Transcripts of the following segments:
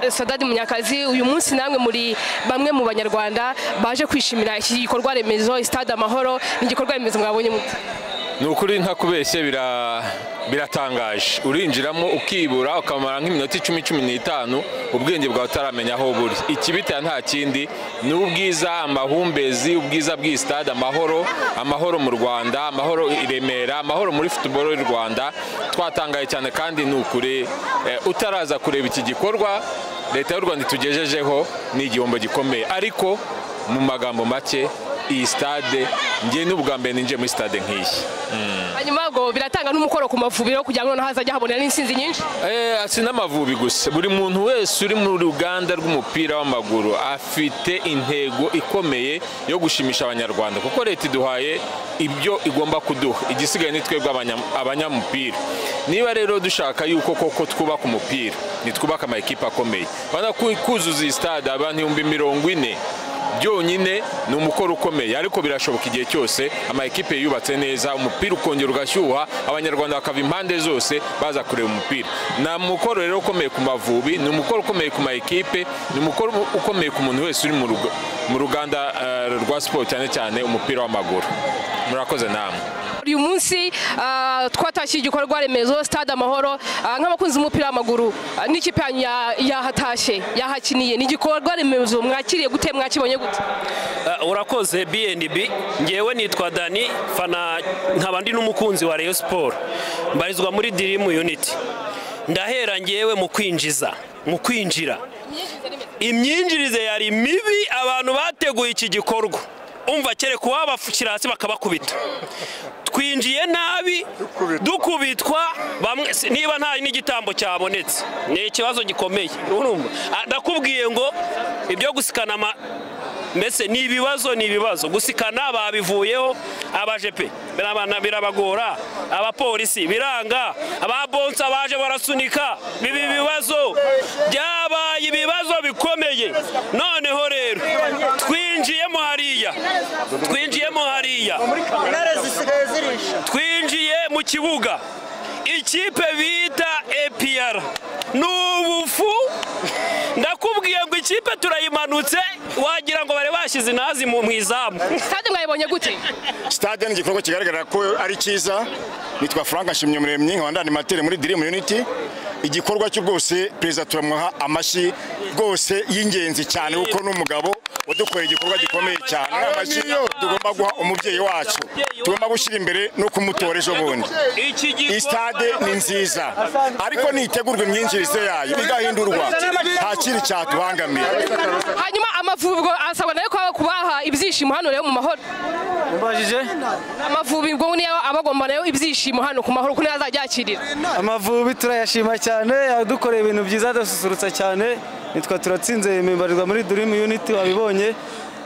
sadadi munyakazi uyu munsi namwe muri bamwe mu banyarwanda baje kwishimira iki gikorwa remezo stade amahoro ni igikorwa remezo mwabonye mute ni ukuri ntakubeshye bira- biratangaje urinjiramo ukibura ukamara nk'iminota icumi cumi n'itanu ubwenge bwawe utaramenya aho buri ikibitera nta kindi ni ubwiza amahumbezi ubwiza bw'iyi stade amahoro amahoro mu rwanda amahoro i remera amahoro muri futuboro y'u rwanda twatangaye cyane kandi ni ukuri eh, utaraza kureba iki gikorwa leta y'u rwanda itugejejeho ni igihombo gikomeye ariko mu magambo make iyi stade njye ni ubwa mbere ninjiye muri stade nk'iyi hanyuma ubwo biratanga n'umukoro ku mavubiro kugira ngo noneho hazajya habonera n'intsinzi nyinshi Eh, si n'amavubi gusa buri muntu wese uri mu ruganda rw'umupira w'amaguru afite intego ikomeye yo gushimisha abanyarwanda kuko leta iduhaye ibyo igomba kuduha igisigaye ni twebwe abanya- abanyamupira niba rero dushaka yuko koko twubaka umupira nitwubaka amakipe akomeye bana ku- kuzuza iyi stade abantu ibihumbi mirongo ine byonyine ni umukoro ukomeye ariko birashoboka igihe cyose ama ekipe yubatse neza umupira ukongera ugashyuha abanyarwanda bakava impande zose baza kureba umupira ni umukoro rero ukomeye ku mavubi ni umukoro ukomeye ku ma ekipe ni umukoro ukomeye ku muntu wese uri mu ruga- mu ruganda eh, rwa siporo cyane cyane umupira w'amaguru murakoze namwe uyu munsi ah, twatashye igikorwa remezo stade amahoro ah, nk'abakunzi b'umupira w'amaguru ah, n'ikipe yanyu ya- yahatashye yahakiniye ni igikorwa remezo mwakiriye gute mwakibonye gute Uh, urakoze bnb ngewe nitwa dani fana nkaba ndi n'umukunzi wa rayon siporo mbarizwa muri dirimu yuniti ndahera ngewe mu kwinjiza mu kwinjira imyinjirize yari mibi abantu bateguye iki gikorwa umva kereka uwabashyira hasi bakabakubita twinjiye nabi dukubitwa bamwe si- niba nta n'igitambo cyabonetse ni ikibazo gikomeye urumva Ah, ndakubwiye ngo ibyo gusikana ama mbese ni ibibazo ni ibibazo gusikana babivuyeho abajepe birabana- birabagora abapolisi biranga ababonsa baje barasunika bibi bibazo byabaye ibibazo bikomeye noneho rero twinjiyemo hariya twinjiyemo hariya intare zisigaye zirisha twinjiye mu kibuga ikipe bita APR ni ubufu ndakubwiye ngo ikipe turayimanutse wagira ngo bari bashyize inazi mu mu izamu stade mwayibonye gute sitade ni igikorwa kigaragara ko ari cyiza nitwa frank nshimyumuremyi nkaba ndi animateri muri dirimu yuniti igikorwa cyo rwose perezida turamuha amashyi rwose y'ingenzi cyane kuko ni umugabo wadukoreye igikorwa gikomeye cyane ari amashyi tugomba guha umubyeyi wacu tugomba gushyira imbere no kumutora ejo bundi iki iyi stade ni nziza ariko nitegurwa imyinjirize yayo igahindurwa nta kindi cyatubangamira hanyuma amavubi asabwa nayo kuba- kubaha ibyishimo hano rero mu mahoro Mbajije amavubi ngo niyo aba agomba nayo ibyishimo hano ku mahoro kuko niyo azajya yakirira amavubi turayashima cyane yadukoreye ibintu byiza adasusurutsa cyane nitwa turatsinze mpibarizwa muri dirimu yuniti wabibonye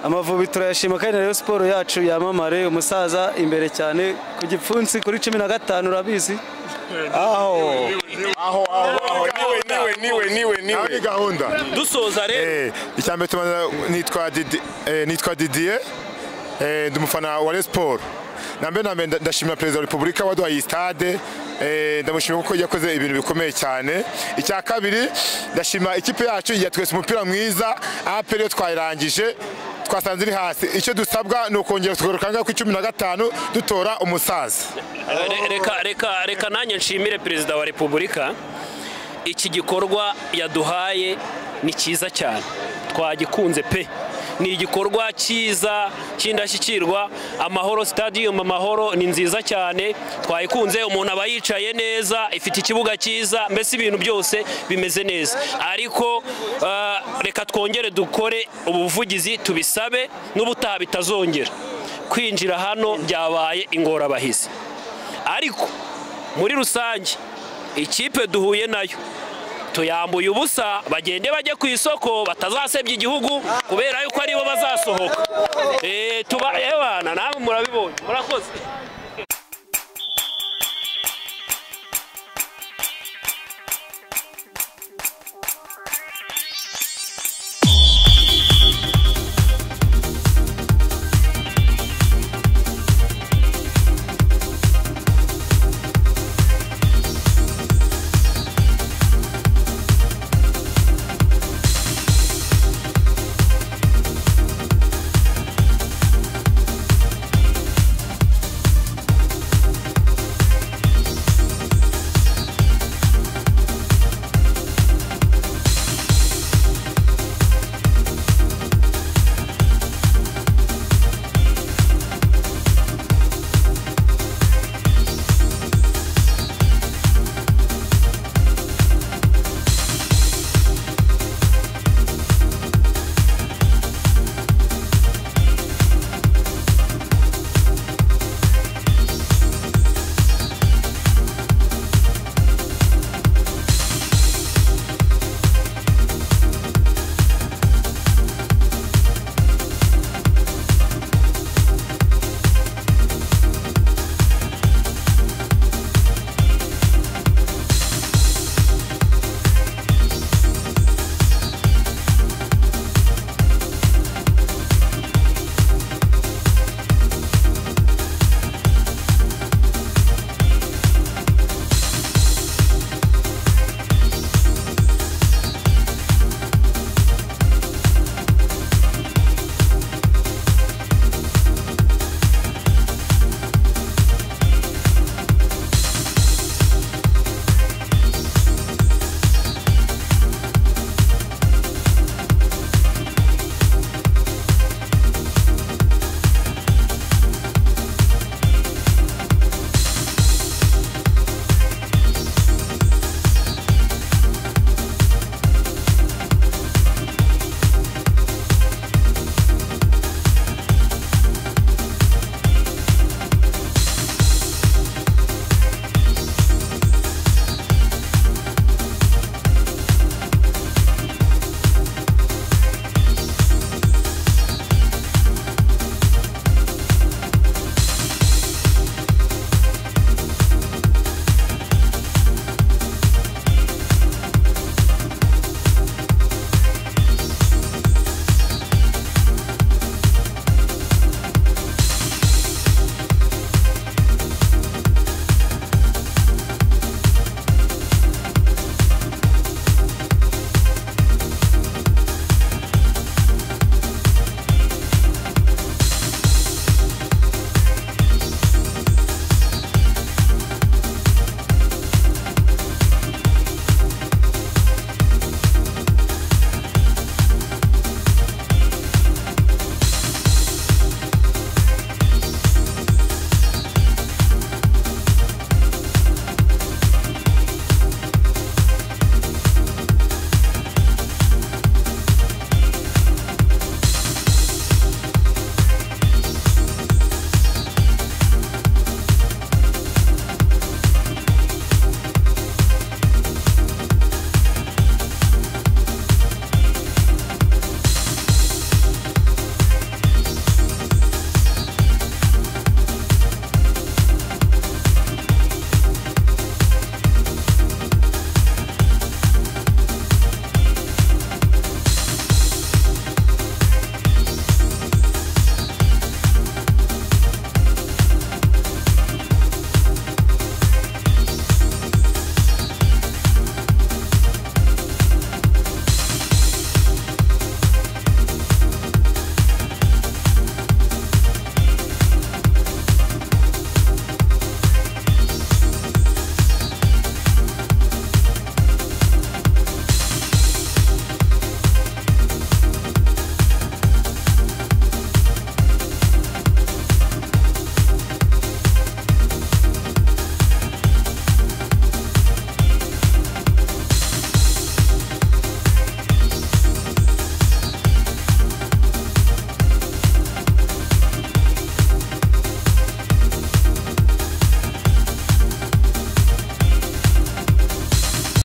amavubi turayashima kandi na Rayon siporo yacu yamamare umusaza imbere cyane ku gipfunsi kuri cumi na gatanu urabizi aho aho aho aho niwe niwe niwe niwe niwe ni gahunda dusoza rero Eh, icya mbere tubanza nitwa Didi- eh, nitwa didier eh, ndi umufana wa resiporo na mbere na mbere nda- ndashimira perezida wa repubulika waduhaye iyi stade eh, ndamushimira kuko yakoze ibintu bikomeye cyane icya kabiri ndashima ikipe yacu yatwese umupira mwiza aperi yo twayirangije twasanze iri hasi icyo dusabwa ni ukongera tugaruka ngaho ku icumi na gatanu dutora umusaza Re- reka reka reka nanjye nshimire perezida wa repubulika iki gikorwa yaduhaye ni cyiza cyane twagikunze pe ni igikorwa cyiza cy'indashyikirwa amahoro stadium amahoro ni nziza cyane twayikunze umuntu aba yicaye neza ifite ikibuga cyiza mbese ibintu byose bimeze neza ariko ah, reka twongere dukore ubuvugizi tubisabe n'ubutaha bitazongera kwinjira hano byabaye ingorabahizi ariko muri rusange ikipe duhuye nayo tuyambuye ubusa bagende bajye ku isoko batazasebya igihugu kubera yuko aribo bazasohoka Eh, tuba ebana namwe murabibonye murakoze